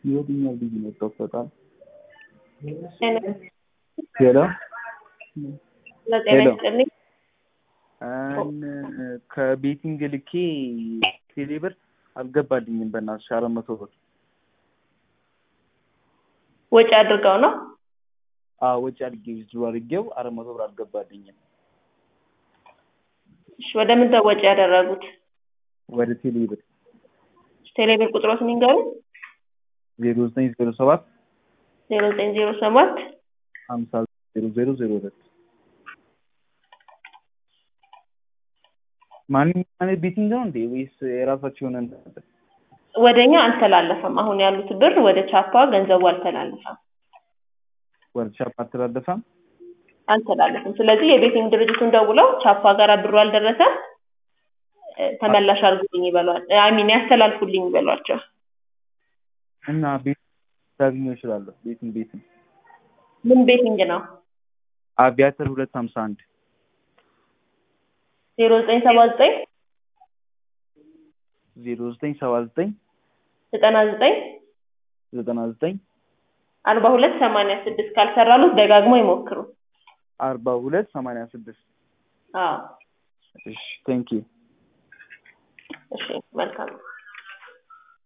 የትኛው ልጅ ነው የጠበቃል? ጤና ሄሎ ለጤና ሄሎ። ይስጥልኝ። አን ከቤቲንግ ልኬ ቴሌ ብር አልገባልኝም። በእናትሽ አራት መቶ ብር ወጪ አድርገው ነው? አዎ ወጪ አድርጌ ዊዝድሮ አድርጌው አራት መቶ ብር አልገባልኝም። እሺ ወደ ምን ነው ወጪ ያደረጉት? ወደ ቴሌ ብር ቴሌብር ቁጥሮትን ይንገሩ። ዜሮ ዘጠኝ ዜሮ ሰባት ዜሮ ዘጠኝ ዜሮ ሰባት ሀምሳ ዜሮ ዜሮ ዜሮ ሁለት ማንኛውም ቤቲንግ ነው እንዴ ወይስ የራሳቸው የሆነ እንትን አለ? ወደኛ አልተላለፈም። አሁን ያሉት ብር ወደ ቻፓ ገንዘቡ አልተላለፈም ወደ ቻፕ አልተላለፈም? አልተላለፍም። ስለዚህ የቤቲንግ ድርጅቱን ደውለው ቻፓ ጋር ብሩ አልደረሰም እ፣ ተመላሽ አድርጉልኝ ይበሏል። አሚን ያስተላልፉልኝ ይበሏቸው። እና ቤት ላገኘው እችላለሁ? ቤቲንግ ቤት ነው ምን ቤቲንግ ነው? አቪያተር ሁለት ሀምሳ አንድ ዜሮ ዘጠኝ ሰባ ዘጠኝ ዜሮ ዘጠኝ ሰባ ዘጠኝ ዘጠና ዘጠኝ ዘጠና ዘጠኝ አርባ ሁለት ሰማንያ ስድስት ካልሰራሉት ደጋግሞ ይሞክሩ። አርባ ሁለት ሰማንያ ስድስት አዎ እሺ ቴንክ ዩ እሺ መልካም ነው።